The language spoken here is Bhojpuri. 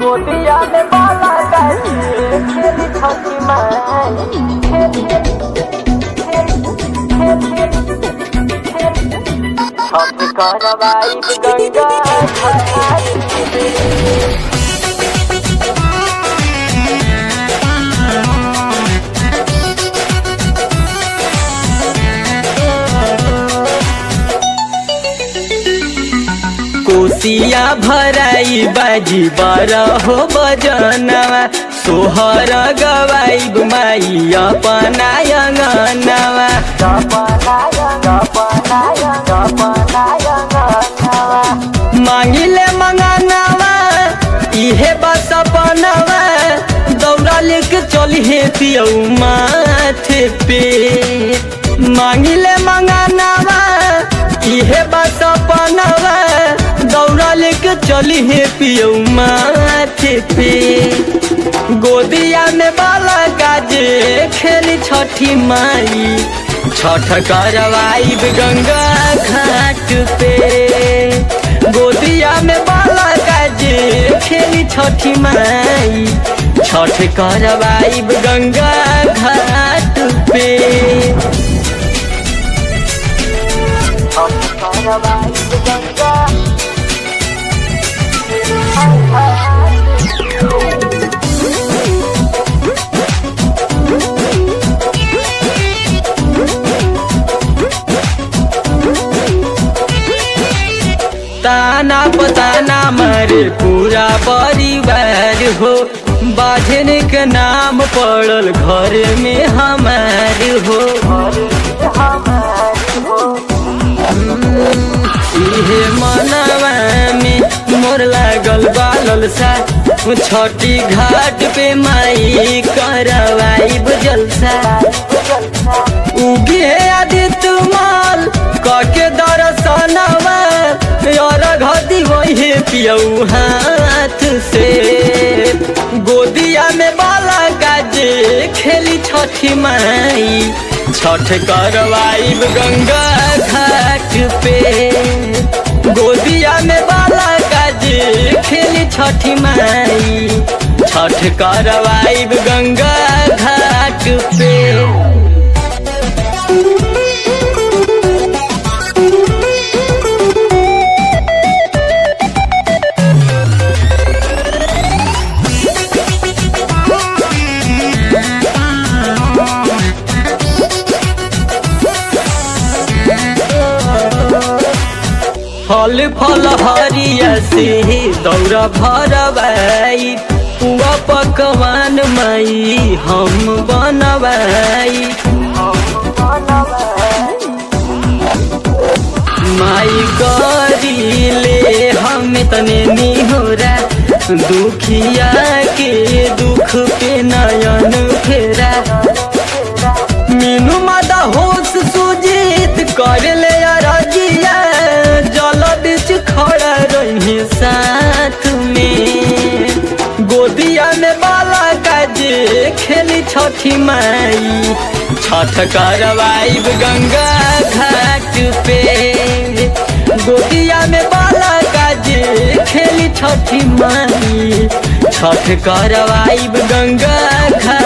गोदिया में बाला गाजी खेली छठी माई छठ करवाई गंगा घाट कोसिया भराई बाजी बारहो बजनवा सोहर गवाई माई अपना अंगनवा मांगिले मंगनवा इहे बस अपनवा दौड़ा लेके चली हे पियऊ माथे पे मांगिले मंगनवा इहे बस अपनवा दौड़ा लेके चली हे पियऊ माथे पे गोदिया में बाला गाजे खेली छठी माई छठ करवाई गंगा घाट पे गोदिया में बाला गाजे खेली छठी माई छठ करवाई गंगा घाट पे ताना पताना मारे पूरा परिवार हो बाझन के नाम पड़ल घर में हमार हो इहे मनवा में मोर लागल बालल सा छठी घाट पे माई करवाई जलसा उगे आदित्य माल कके दर्शनवा और घदी वही पियऊ हाथ से गोदिया में बाला गाजे खेली छठी माई छठ करवाई गंगा घाट पे गोदिया में बाला गाजे खेली छठी माई छठ करवाई गंगा घाट पे फल फल हरिया से दौरा भरवाई पुआ पकवान माई हम बनवाई माई करी ले हम तने निहोरा दुखिया के दुख पे नयन फेरा मीनू मादा होश सुजीत कर ले अरजिया जल बीच खड़ा रही साथ में गोदिया में बाला गाजे खेली छठी माई छठ करवाई गंगा घाट पे गोदिया में बाला गाजे खेली छठी माई छठ करवाई गंगा घाट